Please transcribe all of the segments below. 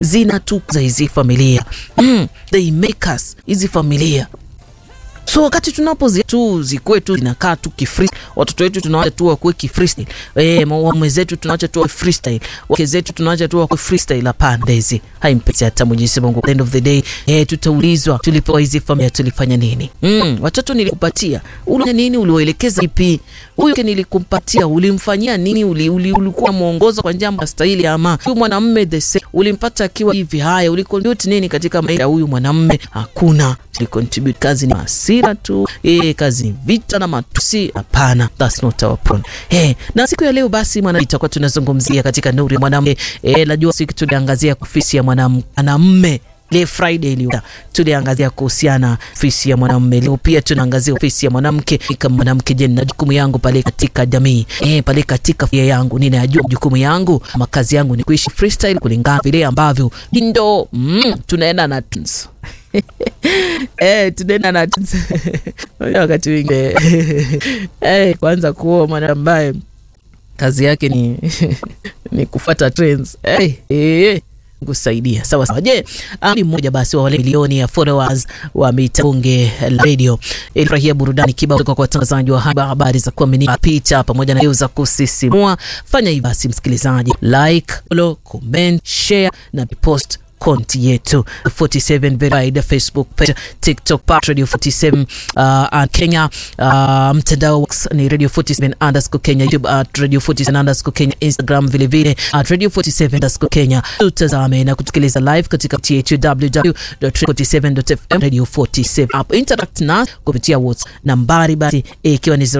zinatukuza hizi familia mm, they make us hizi familia so wakati tunapozi tu zikuwe tu zinakaa tu kifree watoto wetu tunawacha tu wakuwe kifreestyle eh, waume zetu tunawacha tu wakuwe freestyle wake zetu tunawacha tu wakuwe freestyle. Hapana, hizi haimpesi hata Mwenyezi Mungu. At the end of the day eh, tutaulizwa tulipewa hizi familia tulifanya nini? Mm, watoto nilikupatia ulifanya nini? Uliwaelekeza ipi? Huyu nilikumpatia ulimfanyia nini? Uli, uli, ulikuwa mwongozo kwa njia stahili ama huyu mwanamume the same ulimpata akiwa hivi? Haya, ulicontribute nini katika maisha ya huyu mwanamume? Hakuna. Tulicontribute kazi ni hasira tu eh, kazi ni vita na matusi? Hapana, that's not our problem. Eh, na siku ya leo basi mwana itakuwa tunazungumzia katika nuru ya mwanamke. Eh, najua siku tuliangazia ofisi ya mwanamume le Friday iliyopita tuliangazia kuhusiana ofisi ya mwanamume. Leo pia tunaangazia ofisi ya mwanamke. Kama mwanamke, je, na jukumu yangu pale katika jamii eh, pale katika familia yangu ninajua jukumu yangu, makazi yangu ni kuishi freestyle kulingana vile ambavyo ndo mm, tunaenda na tunes eh, tunaenda na tunes wakati mwingine eh, kwanza kuoa mwana ambaye kazi yake ni ni kufuata trends eh, eh kusaidia sawa sawa. Je, ni mmoja basi wa wale milioni ya followers wa Mitabunge Radio ilifurahia burudani kibao kutoka kwa watangazaji wa habari za kuaminika, picha pamoja na za kusisimua. Fanya hivi basi, msikilizaji, like, follow, comment, share na post konti yetu 47 verified Facebook page, TikTok page Radio 47 uh, Kenya uh, mtandao ni Radio 47 underscore Kenya, YouTube at Radio 47 underscore Kenya, Instagram vile vile at Radio 47 underscore Kenya. Tutazame na kutukiliza live katika yetu www.radio47.fm Radio 47 app. Interact na kupitia WhatsApp nambari basi ikiwa ni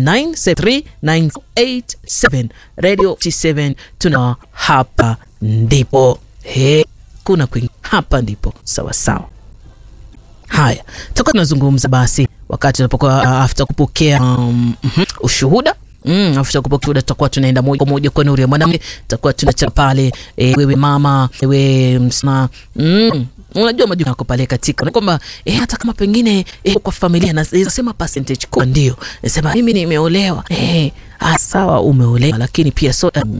01973987 Radio 47 tuna hapa ndipo he kuna kwingi hapa ndipo sawa sawa. Haya, tutakuwa tunazungumza basi wakati tunapokuwa uh, after kupokea um, uh -huh, ushuhuda Mm, after kupokea ushuhuda tutakuwa tunaenda moja kwa moja kwa nuru ya mwanamke, tutakuwa tunacha pale e, wewe mama, wewe msema mm, unajua majukumu yako pale katika kwamba eh, hata kama pengine eh, kwa familia nasema percentage kwa ndio nasema mimi nimeolewa eh, sawa umeolewa, lakini pia so, um,